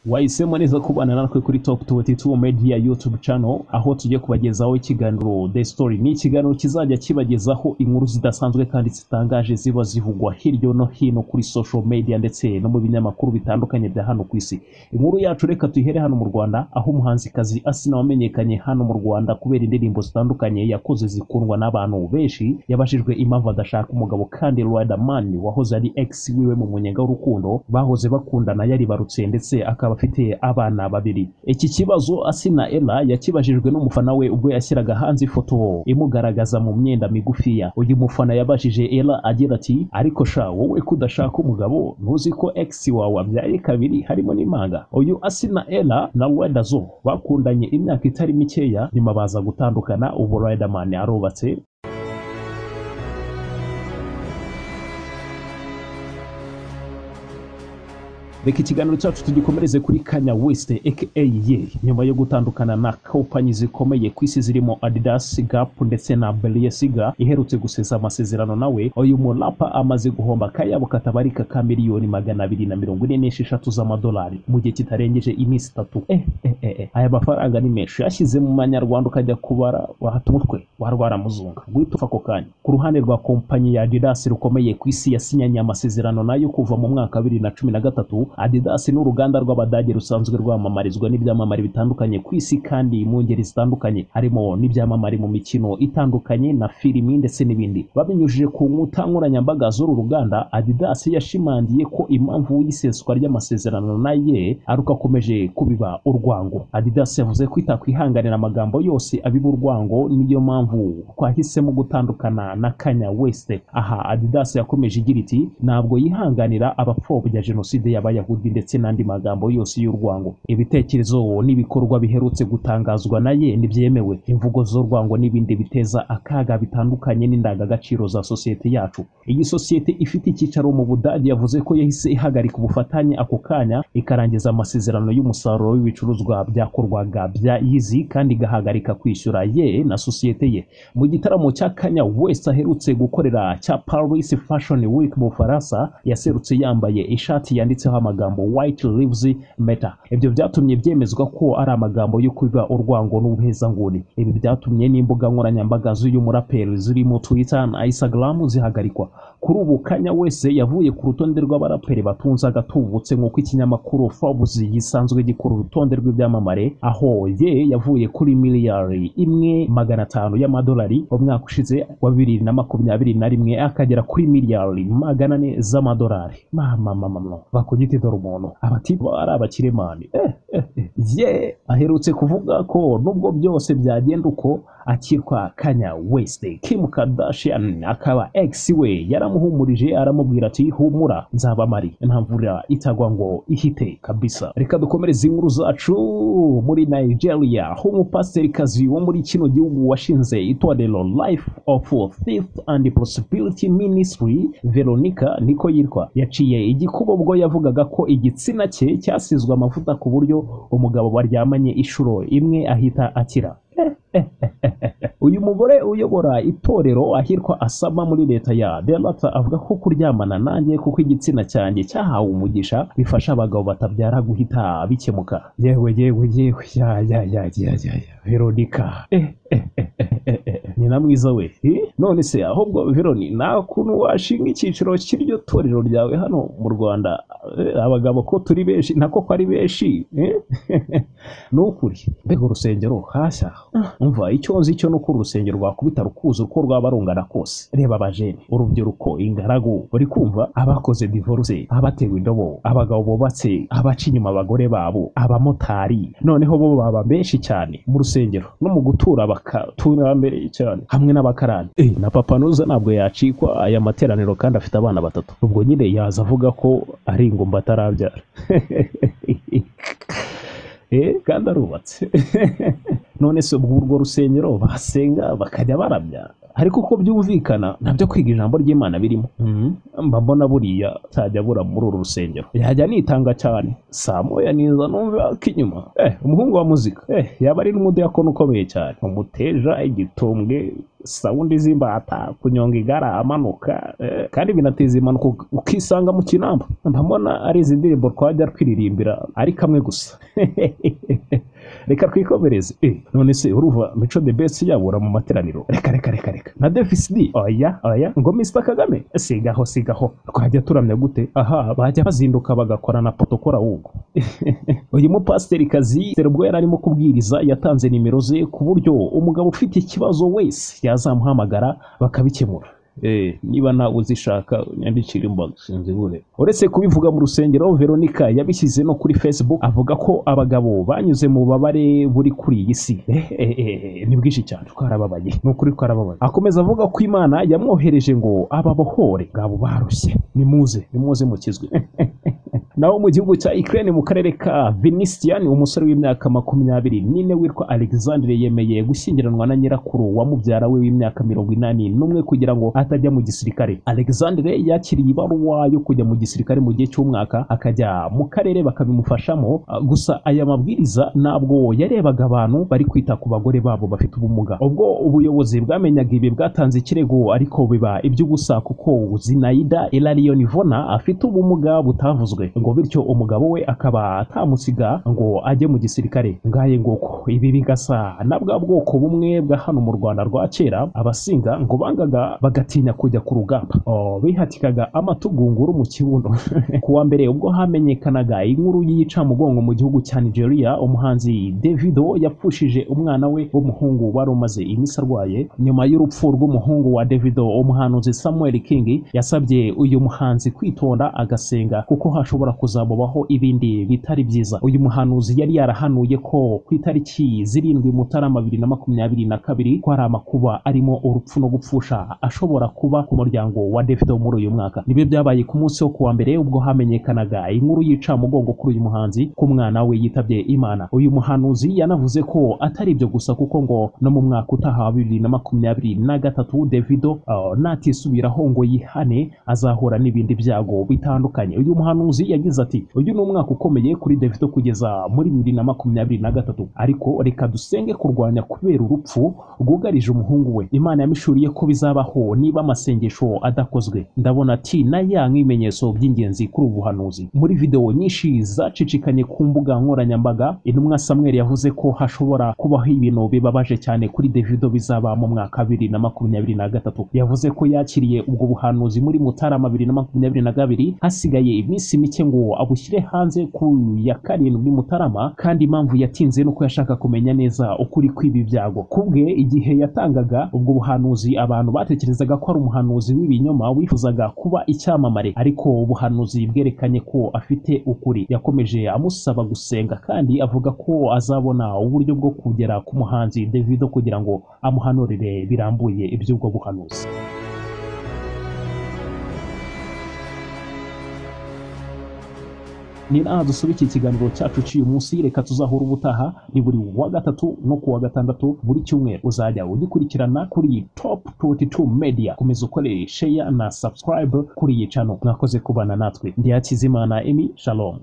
wahisemo neza kubana natwe kuri Top 22 Media YouTube channel aho tugiye kubagezaho ikiganiro The Story ni ikiganiro kizajya kibagezaho inkuru zidasanzwe kandi zitangaje ziba zivugwa hirya no hino kuri social media ndetse no mu binyamakuru bitandukanye bya hano ku isi inkuru yacu reka tuyihere hano mu Rwanda aho umuhanzikazi Asnah wamenyekanye hano mu Rwanda kubera indirimbo zitandukanye yakoze zikundwa n'abantu benshi yabajijwe impamvu adashaka umugabo kandi Riderman wahoze ari ex wiwe mu munyenga w'urukundo bahoze bakundana yaribarutse ndetse akaba afite abana babiri iki kibazo Asnah Ella yakibajijwe n'umufana we ubwo yashyiraga hanze ifoto imugaragaza mu myenda migufiya uyu mufana yabajije Ella agira ati ariko sha wowe kudashaka umugabo ntuzi ko ex wawe abyaye kabiri harimo n'impanga uyu Asnah Ella na Riderzo bakundanye imyaka itari mikeya nyuma baza gutandukana ubu Riderman arubatse reka ikiganiro cyacu tugikomereze kuri kanya west aka ye nyuma yo gutandukana na kompanyi zikomeye ku isi zirimo adidas gap ndetse na balenciaga iherutse gusesa amasezerano nawe uyu murapa amaze guhomba akayabo katabarika ka miliyoni magana abiri na mirongo ine n'esheshatu z'amadolari mu gihe kitarengeje iminsi itatu eh, eh, eh, eh. aya mafaranga ni menshi yashyize mu manyarwanda ukajya kubara wahata umutwe warwara muzunga guhita upfa ako kanya ku ruhande rwa kompanyi ya adidas rukomeye ku isi yasinyanye amasezerano nayo kuva mu mwaka wa bibiri na cumi na gatatu Adidas ni uruganda rw'Abadage rusanzwe rwamamarizwa n'ibyamamare bitandukanye ku isi kandi mu ngeri zitandukanye harimo n'ibyamamare mu mikino itandukanye na filimi ndetse n'ibindi babinyujije ku nkuta nkoranyambaga z'uru ruganda Adidas yashimangiye ko impamvu y'iseswa ry'amasezerano na ye ari uko akomeje kubiba urwango Adidas yavuze ko itakwihanganira amagambo yose abiba urwango niyo mpamvu twahisemo gutandukana na Kanye West aha Adidas yakomeje igira iti ntabwo yihanganira abapfobya jenoside yabaye abayahudi ndetse n'andi magambo yose y'urwango ibitekerezo n'ibikorwa biherutse gutangazwa na ye ntibyemewe imvugo z'urwango n'ibindi biteza akaga bitandukanye n'indangagaciro za sosiyete yacu iyi sosiyete ifite icyicaro mu budage yavuze ko yahise ihagarika ubufatanye ako kanya ikarangiza amasezerano y'umusaruro w'ibicuruzwa byakorwaga bya yizi kandi igahagarika kwishyura ye na sosiyete ye mu gitaramo cya kanya wese aherutse gukorera cya paris fashion week mu bufaransa yaserutse yambaye ishati yanditseho amagambo white lives matter ibyo byatumye byemezwa ko ari amagambo yo kubiba urwango n'ubuhezanguni ibi byatumye n'imbuga nkoranyambaga z'uyu muraperi zirimo twitter na instagram zihagarikwa kuri ubu kanya wese yavuye ku rutonde rw'abaraperi batunze agatubutse nk'uko ikinyamakuru forbes gisanzwe gikora urutonde rw'ibyamamare aho ye yavuye kuri miliyari imwe magana atanu y'amadolari umwaka ushize wa bibiri na makumyabiri na rimwe akagera kuri miliyari magana ane z'amadolari mama mama mama bakugita dore umuntu abatiba ari abakiremani eh, eh, eh. ye aherutse kuvuga ko nubwo byose byagenda uko akitwa Kanye West Kim Kardashian akaba ex we yaramuhumurije aramubwira ati humura nzaba mari ntamvura itagwa ngo ihite kabisa reka dukomereze inkuru zacu muri Nigeria aho umupasiterikazi wo muri kino gihugu washinze itorero Life of Faith and Possibility Ministry Veronica niko yitwa yaciye igikuba ubwo yavugaga ko igitsina cye cyasizwe amavuta ku buryo umugabo baryamanye inshuro imwe ahita akira uyu mugore uyobora itorero ahirwa asaba muri leta ya delata avuga ko kuryamana nanjye kuko igitsina cyanjye cyahawe umugisha bifasha abagabo batabyara guhita bikemuka yewe yewe yewe ya ya ya ya ya ya veronika eh, eh, eh, eh, eh. nyina mwiza we none se ahubwo veroni nta kuntu washinga icyiciro cy'iryo torero ryawe hano mu rwanda abagabo ko turi benshi nako ko ari benshi ni ukuri mbega urusengero hashya umva icyo nzi cyo ni uko urusengero rwakubita rukuza uko rwaba rungana kose reba abajene urubyiruko ingaragu buri kumva abakoze divorce abatewe indobo abagabo bubatse abaca inyuma abagore babo abamotari noneho bo baba benshi cyane mu rusengero no mu gutura bakatura mbere cyane cyane hamwe n'abakarani eh, na papa nuza ntabwo yacikwa aya materaniro kandi afite abana batatu ubwo nyine yaza avuga ko ari ingumba atarabyara eh, kandi arubatse none se ubwo urwo rusengero basenga bakajya barabyara ariko uko byumvikana ntabyo kwiga ijambo ry'imana birimo mba mbona buriya ntajya bura muri uru rusengero yajya nitanga cyane saa moya niza numva ko inyuma umuhungu wa muzika yaba ari n'umudiyakoni ukomeye cyane umuteja igitumbwe sawundi z'imbata kunyonga igare amanuka eh, kandi binateza impanuka uk- ukisanga mu kinamba ndabona ari izi ndirimbo twajya twiririmbira ari kamwe gusa reka twikomereze eh, none se urumva mico the best yabura mu materaniro reka reka reka reka na devis d oya oya ngo mr kagame sigaho sigaho twajya turamya gute aha bajya bazinduka bagakora na potokora wugo uyu mupasiteri kazi ubwo yari arimo kubwiriza yatanze nimero ze ku buryo umugabo ufite ikibazo wese yazamuhamagara bakabikemura Eh, niba nawe uzishaka nyandikira imbaga sinzibure uretse kubivuga mu rusengero veronica yabishyize no kuri facebook avuga ko abagabo banyuze mu bubabare buri kuri iyi si eh, eh, eh, ni bwinshi cyane twarababaye ni ukuri twarababaye akomeza avuga ko imana yamwohereje ngo ababohore ngabo barushye nimuze nimuze mukizwe naho mu gihugu cya Ukraine mu karere ka Vinician umusore w'imyaka makumyabiri n'ine witwa Alexandre yemeye gushyingiranwa na nyirakuru wa mubyara we w'imyaka mirongo inani n'umwe kugira ngo atajya mu gisirikare Alexandre yakiriye ibaruwa yo kujya mu gisirikare mu gihe cy'umwaka akajya mu karere bakabimufashamo Ah, gusa aya mabwiriza ntabwo yarebaga abantu bari kwita ku bagore babo bafite ubumuga ubwo ubuyobozi bwamenyaga ibi bwatanze ikirego ariko biba iby'ubusa kuko Zinaida Elarion Ivona afite ubumuga butavuzwe ngo bityo umugabo we akaba atamusiga ngo ajye mu gisirikare ngaye ngoko ibi bigasa na bwa bwoko bumwe bwa hano mu Rwanda rwa kera abasinga ngo bangaga bagatinya kujya ku rugamba Oh, bihatikaga amatugunguru mu kibuno kuwa mbere ubwo hamenyekanaga inkuru y'iyicamugongo mu gihugu cya Nigeria umuhanzi Davido yapfushije umwana we w'umuhungu wari umaze iminsi arwaye nyuma y'urupfu rw'umuhungu wa Davido umuhanuzi Samuel King yasabye uyu muhanzi kwitonda agasenga kuko hashobora kuzamubaho ibindi bitari byiza uyu muhanuzi yari yarahanuye ko ku itariki zirindwi Mutarama bibiri na makumyabiri na kabiri ko hari amakuba arimo urupfu no gupfusha ashobora kuba ku muryango wa Davido muri uyu mwaka nibyo byabaye ku munsi wo kuwa mbere ubwo hamenyekanaga inkuru y'icamugongo kuri uyu muhanzi ko umwana we yitabye imana uyu muhanuzi yanavuze ko atari ibyo gusa kuko ngo no mu mwaka utaha wa bibiri na makumyabiri na gatatu Davido uh, natisubiraho ngo yihane azahura n'ibindi byago bitandukanye uyu muhanuzi yagize ati uyu ni umwaka ukomeye kuri Davido kugeza muri bibiri na makumyabiri na gatatu ariko reka dusenge kurwanya kubera urupfu rwugarije umuhungu we imana yamishuriye ko bizabaho niba amasengesho adakozwe ndabona ati na ya nk'ibimenyetso by'ingenzi kuri ubu buhanuzi muri videwo nyinshi zacicikanye ku mbuga nkoranyambaga intumwa samuel yavuze ko hashobora kubaho ibintu bibabaje cyane kuri davido bizaba mu mwaka bibiri na makumyabiri na gatatu yavuze ko yakiriye ubwo buhanuzi muri mutarama bibiri na makumyabiri na kabiri hasigaye iminsi mike ngo abushyire hanze ku ya karindwi mutarama kandi impamvu yatinze ni uko yashaka kumenya neza ukuri kw'ibi byago kubwe igihe yatangaga ubwo buhanuzi abantu batekerezaga ko ari umuhanuzi w'ibinyoma wifuzaga kuba icyamamare ariko ubuhanuzi bwerekanye ko afite ukuri yakomeje amusaba gusenga kandi avuga ko azabona uburyo bwo kugera ku muhanzi Davido kugira ngo amuhanurire birambuye iby'ubwo buhanuzi ni naha dusubika ikiganiro cyacu cy'uyu munsi reka tuzahura ubutaha ni buri wa gatatu no ku wa gatandatu buri cyumweru uzajya ugikurikirana kuri top 22 media komeza ukore share na subscribe kuri iyi cano mwakoze kubana natwe ndi hakizimana emi shalom